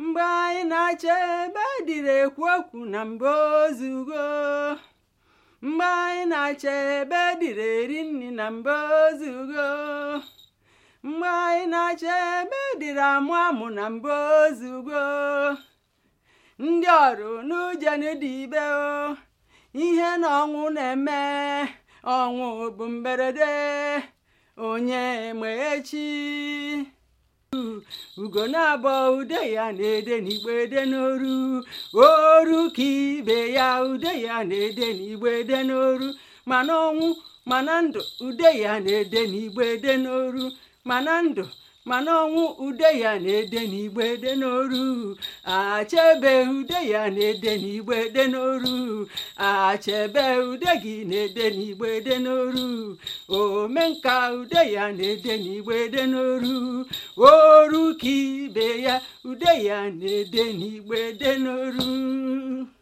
mgbe anyị na-acha ebe dịrị ekwu okwu na mba ozugo mgbe anyị na-acha ebe dịrị eri nri na mba ozugo mgbe anyị na-acha ebe dịrị amụ amụ na mba ozugo ndị ọrụ n'ujendibe o ihe na ọnwụ na-eme ọnwụ bụ mberede onye ma echi ugo na-abọ ude ya na-ede n'igbe ede n'oru oru ka ibe ya ude ya na-ede n'igbe ede n'oru mana ọnwụ mana ndụ ude ya na-ede n'igbe ede n'oru mana ndụ mana ọnwụ ude ya na-ede n'igbe ede n'oru achebe ude ya na-ede n'igbe ede n'oru achebe ude gị na-ede n'igbe ede n'oru omenka ude ya na-ede n'igbe ede n'oru oru ka ibe ya ude ya na-ede n'igbe ede n'oru